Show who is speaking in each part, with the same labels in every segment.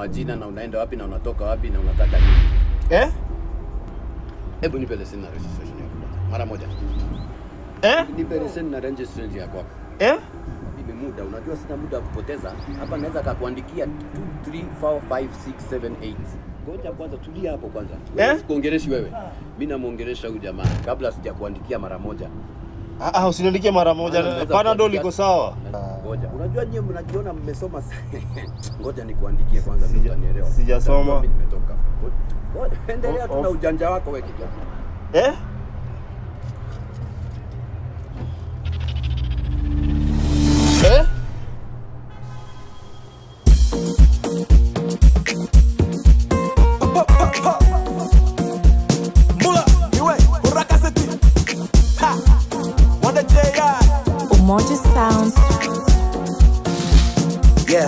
Speaker 1: majina na unaenda wapi na unatoka wapi na unataka nini.
Speaker 2: Eh?
Speaker 1: Hebu nipe leseni na registration yako kwanza. Mara moja.
Speaker 2: Eh?
Speaker 1: Nipe leseni na registration yako hapa.
Speaker 2: Eh?
Speaker 1: Nipe muda, unajua sina muda wa kupoteza. Hapa naweza kakuandikia 2 3 4 5 6 7 8. Ngoja kwanza tulia hapo kwanza.
Speaker 2: Eh?
Speaker 1: Eh? Sikuongereshi wewe. Mimi namuongeresha huyu jamaa kabla sijakuandikia mara moja.
Speaker 2: Ah, ah, usiniandikie mara
Speaker 1: Maana
Speaker 2: moja.
Speaker 1: unaweza
Speaker 2: Panadol
Speaker 1: kuandikia-
Speaker 2: iko sawa.
Speaker 1: Ngoja. Unajua nyie mnajiona mmesoma sana. Ngoja nikuandikie kwanza ndio
Speaker 2: Sija-
Speaker 1: utanielewa.
Speaker 2: sijasoma.
Speaker 1: Utajua Mimi nimetoka. Ngoja, Endelea tu
Speaker 2: Off.
Speaker 1: na ujanja wako wewe kijana.
Speaker 2: Eh? Eh?
Speaker 3: Mula, iwe, urakaseti. Ha, wanda J.I.
Speaker 4: Umoja Sounds.
Speaker 5: yeah.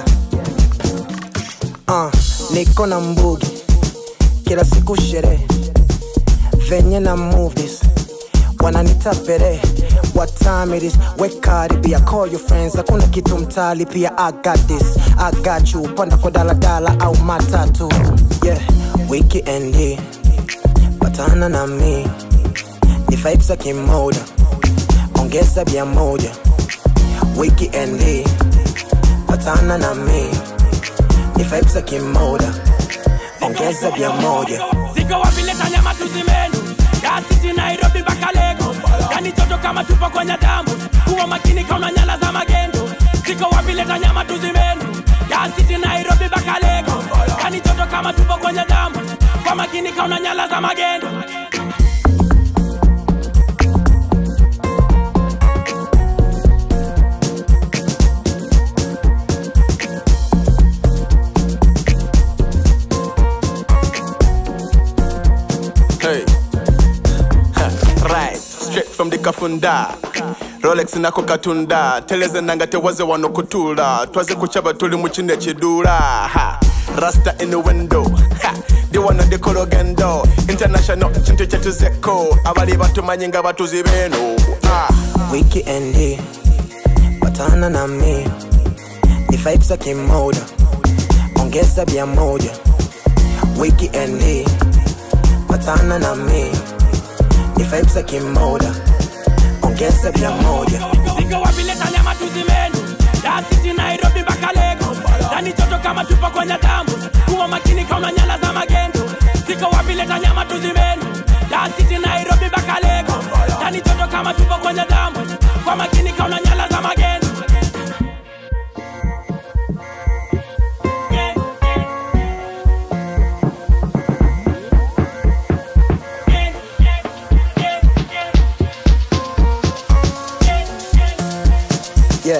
Speaker 5: Uh, niko na mbugi kila siku sherehe venye na movies wananita pere what time it is wekaribia call your friends hakuna kitu mtali pia I got this I got you panda kwa daladala au matatu yeah weekend hii patana na mi ni vibes za kimoda ongeza bia moja weekend hii patana na mi ni vibes za kimoda ongeza bia moja
Speaker 6: Ziko wapi leta nyama tuzimenu Dar City Nairobi mpaka Lagos Yani joto kama tupo kwenye damu Kuwa makini kauna nyala za magendo Ziko wapi leta nyama tuzimenu Dar City Nairobi mpaka Lagos Yani joto kama tupo kwenye damu Kwa makini kauna nyala za magendo
Speaker 3: Hey. Ha, right straight from the kafunda rolex nako katunda teleze nanga tewaze wano kutula twaze kuchaba tuli muchine chidula ha. rasta in the window ha. ndi wano ndikologendo international chintu chetuzeko abali batumanyi nga batuzi beno ah.
Speaker 5: weekend hii patana na mi ni vibes za kimoda ongeza bia moja weekend hii patana na mi ni vibes za kimoda ongeza bia moja
Speaker 6: Ziko wapi leta nyama tuzimenu Dar City Nairobi mpaka Lagos Yani joto kama tupo kwenye damu Kuwa makini kauna nyala za magendo Ziko wapi leta nyama tuzimenu Dar City Nairobi mpaka Lagos Yani joto kama tupo kwenye damu Kwa makini kauna nyala za magendo
Speaker 5: yeah.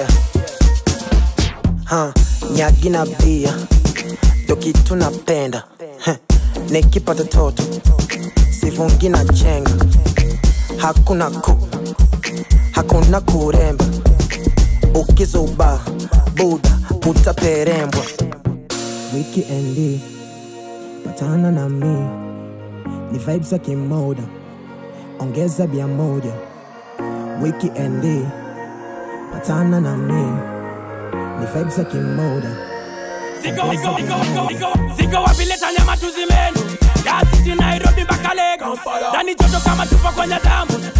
Speaker 5: ha, nyagi na bia ndo kitu napenda Heh, nikipata toto sivungi na chenga hakuna ku hakuna kuremba ukizuba buda utaperembwa wikiendi patana na mi ni vibes za kimoda ongeza bia moja wikiendi patana na mi ni vibes za kimoda
Speaker 6: Ziko, ziko, ziko, ziko, ziko, ziko wapi leta nyama tuzimenu Dar City Nairobi mpaka Lagos Ndani joto kama tupo kwenye damu